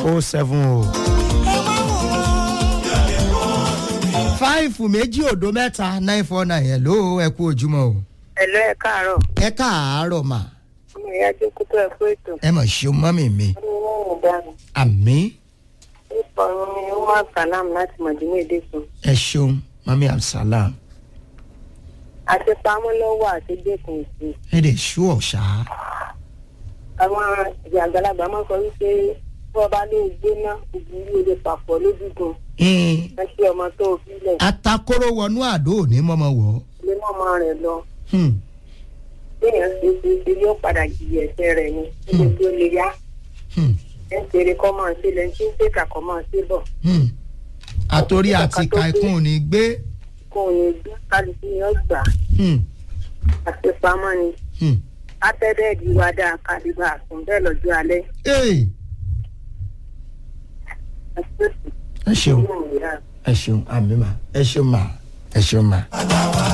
o seven o. five méjì òdo mẹ́ta nine four nine ẹ̀ ló ẹ kú ojúmọ́ o. ẹ̀lọ́ ẹ̀ káàárọ̀ ẹ káàárọ̀ mà ọmọ ìyá jókòó tó ẹ̀ pé ètò ẹ mọ̀ ṣeun mọ́mì mi ọmọ ìyá ìyá dànù àmì nípa ọ̀run ni ó máa sàlám láti mọ̀dínú èdè sùn ẹ ṣeun mọ́mì absalam àti pamọ́ lọ́wọ́ àti dẹ́kun ìsì ẹ dẹ̀ ṣú ọ̀ṣà àwọn ìyá àgbàlagbà máa ń sọ wípé bí wọ́n bá lè gbé ná ìbúrú olè pàpọ̀ lójúgun ẹ ṣe ọmọ tó o fílẹ̀ atakóró wọnú àdó òní mọ́mọ́ wọ̀ lé mọ́ ọmọ rẹ̀ lọ Hmm, béèyàn ṣe ṣe ṣe yóò padà jìyà ẹ̀ṣẹ̀ rẹ̀ ni níbi tí ó lè yá hmm, ẹ̀ ń ṣeré kọ́ máa ṣe lẹ́yìn tí ń ṣèkà kọ́ máa ṣe bọ̀ hmm. àtòrí àti kaikun ò ní gbé kó o ní gbé kálukú ni ó gbà Hmm, àti pamọ́ ni. hmm. atẹ́dẹ́ẹ̀dì wa dáa kálíbà àtún bẹ́ẹ̀ lọ́jọ́ alẹ́ Hey, ẹ ṣeun ẹ ṣeun àmì mà ẹ ṣeun mà ẹ ṣeun mà.